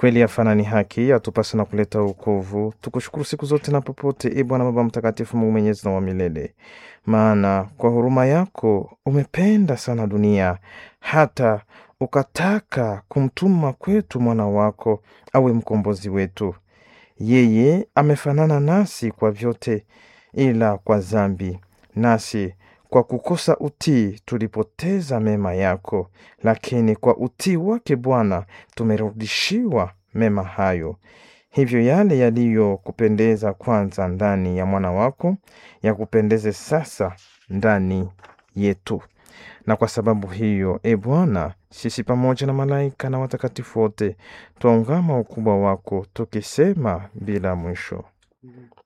Kweli yafana ni haki, yatupasa na kuleta wokovu. Tukushukuru siku zote na popote, e Bwana Baba Mtakatifu, Mungu mwenyezi na wa milele, maana kwa huruma yako umependa sana dunia hata ukataka kumtuma kwetu mwana wako awe mkombozi wetu. Yeye amefanana nasi kwa vyote, ila kwa dhambi, nasi kwa kukosa utii tulipoteza mema yako, lakini kwa utii wake Bwana tumerudishiwa mema hayo. Hivyo yale yaliyokupendeza kwanza ndani ya mwana wako yakupendeze sasa ndani yetu. Na kwa sababu hiyo, e Bwana, sisi pamoja na malaika na watakatifu wote twaungama ukubwa wako tukisema bila mwisho: